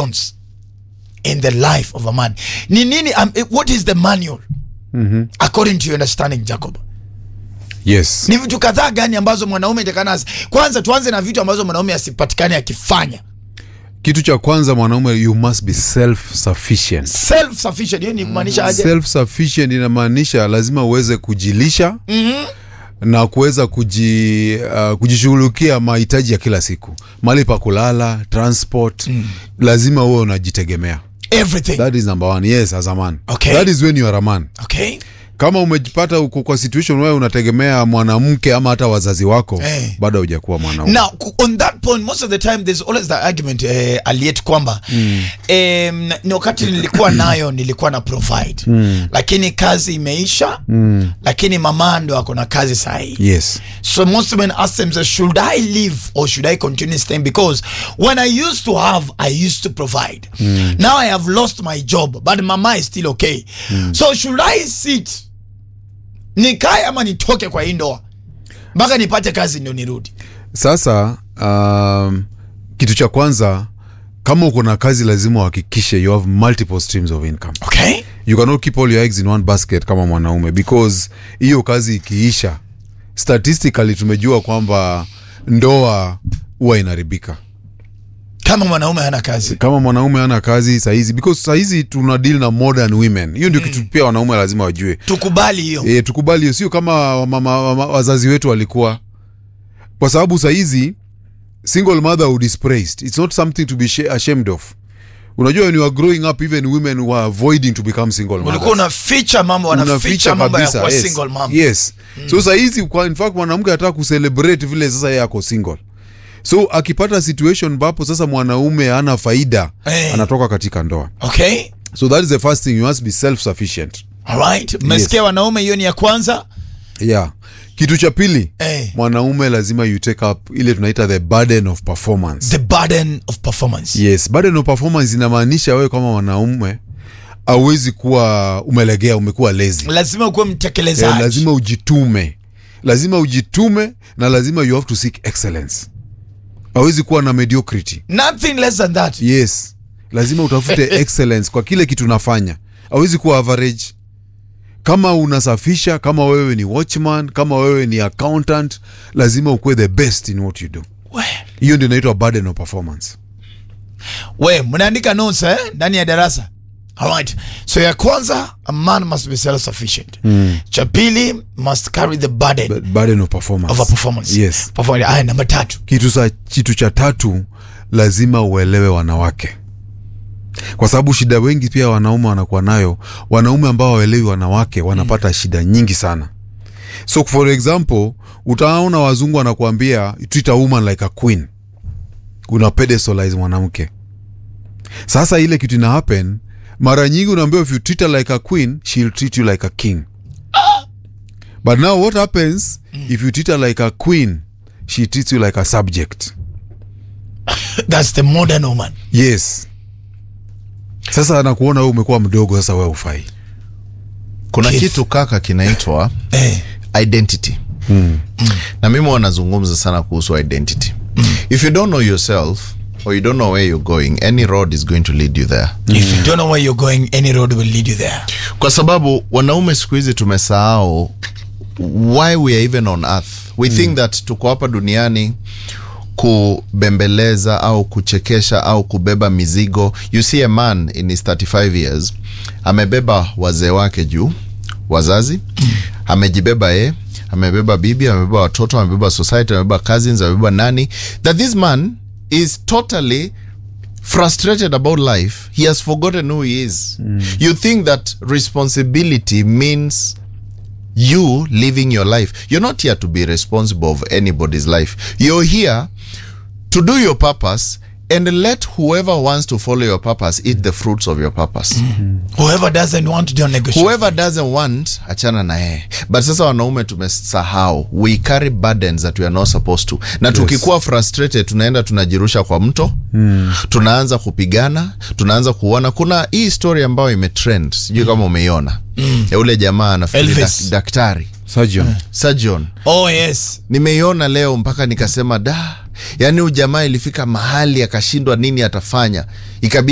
don'ts in the life of a man ni nini um, what is the manual according to your understanding jacob yes ni vitu kadhaa gani ambazo mwanaume takana kwanza tuanze na vitu ambazo mwanaume asipatikane akifanya kitu cha kwanza mwanaume you must be self sufficient self sufficient hiyo ni kumaanisha aje self sufficient inamaanisha lazima uweze kujilisha Mhm. na kuweza kuji, uh, kujishughulikia mahitaji ya kila siku mali pa kulala transport lazima uwe unajitegemea everything that is number one yes as a man Okay. that is when you are a man okay kama umejipata uko kwa situation wewe unategemea mwanamke ama hata wazazi wako Eh. bado hujakuwa mwanaume now ku- on that point most of the time there's always the argument eh, aliet kwamba mm. em, ni wakati nilikuwa nayo nilikuwa na provide mm. lakini kazi imeisha mm. lakini mama ndo ako na kazi sahii yes So most men ask themselves, should I leave or should I continue staying? Because when I used to have, I used to provide. Now I have lost my job, but mama is still okay. So should I sit nikae ama nitoke kwa hii ndoa mpaka nipate kazi ndio nirudi? sasa um, kitu cha kwanza kama uko na kazi lazima uhakikishe you have multiple streams of income Okay. you cannot keep all your eggs in one basket kama mwanaume because hiyo kazi ikiisha statistically tumejua kwamba ndoa huwa inaharibika Kama mwanaume hana kazi. kama mwanaume ana kazi sahizi because sahizi tuna deal na modern women hiyo ndio kitu pia wanaume lazima wajue Tukubali hiyo. e, tukubali hiyo sio kama wamama, wama, wazazi wetu walikuwa kwa sababu sahizi single motherhood is praised it's not something to be sh- ashamed of unajua when you are growing up even women were avoiding to become single Ulikuwa mothers unaficha mambo, wanaficha unaficha mambo ya kabisa kuwa yes. single mom. yes. so sahizi kwa in fact mwanamke anataka kucelebrate vile sasa yeye ako single so akipata situation ambapo sasa mwanaume ana faida Eh. anatoka katika ndoa Okay. so that is the first thing you must be self sufficient All right. Mmesikia wanaume, hiyo ni ya kwanza. yeah kitu cha pili Eh. mwanaume lazima you take up ile tunaita the burden of performance The burden of performance. yes burden of performance inamaanisha wewe kama mwanaume auwezi kuwa umelegea umekuwa lazy Lazima ukuwe eh, mtekelezaji. lazima ujitume lazima ujitume na lazima you have to seek excellence awezi kuwa na mediocrity Nothing less than that. yes lazima utafute excellence kwa kile kitu unafanya awezi kuwa average kama unasafisha kama wewe ni watchman kama wewe ni accountant lazima ukuwe the best in what you do We. hiyo ndio inaitwa burden of performance we mnaandika notes eh, ndani ya darasa Alright. so ya kwanza a man must be self sufficient mm. cha pili must carry the burden Bu- burden of performance of a performance yes performance aya namba tatu kitu, sa, kitu cha tatu lazima uelewe wanawake kwa sababu shida wengi pia wanaume wanakuwa nayo wanaume ambao waelewi wanawake wanapata mm. shida nyingi sana so for example utaona wazungu wanakuambia treat a woman like a queen una pedestalize mwanamke sasa ile kitu ina happen mara nyingi unaambiwa if you treat her like a queen she'll treat you like a king but now what happens if you treat her like a queen she treats you like a subject that's the modern woman yes sasa anakuona wewe umekuwa mdogo sasa wewe ufai kuna Kif- kitu kaka kinaitwa eh. identity na mimi wanazungumza sana kuhusu identity if you don't know yourself or you don't know where you're going any road is going to lead you there if you don't know where you're going any road will lead you there kwa sababu wanaume siku hizi tumesahau why we are even on earth we mm. think that tuko hapa duniani kubembeleza au kuchekesha au kubeba mizigo you see a man in his 35 years amebeba wazee wake juu wazazi amejibeba ye amebeba bibi amebeba watoto amebeba society amebeba cousins amebeba nani that this man is totally frustrated about life he has forgotten who he is you think that responsibility means you living your life you're not here to be responsible of anybody's life you're here to do your purpose and let whoever wants to follow your purpose eat the fruits of your purpose whoever doesn't want to don't negotiate whoever doesn't want achana na yeye but sasa wanaume tumesahau we carry burdens that we are not supposed to na tukikuwa frustrated tunaenda tunajirusha kwa mto mm. tunaanza kupigana tunaanza kuona kuna hii story ambayo imetrend sijui kama umeiona mm. ya ule jamaa anafikiri Elvis. dak, daktari surgeon surgeon oh yes nimeiona leo mpaka nikasema da yaani huyu jamaa ilifika mahali akashindwa nini atafanya ikabidi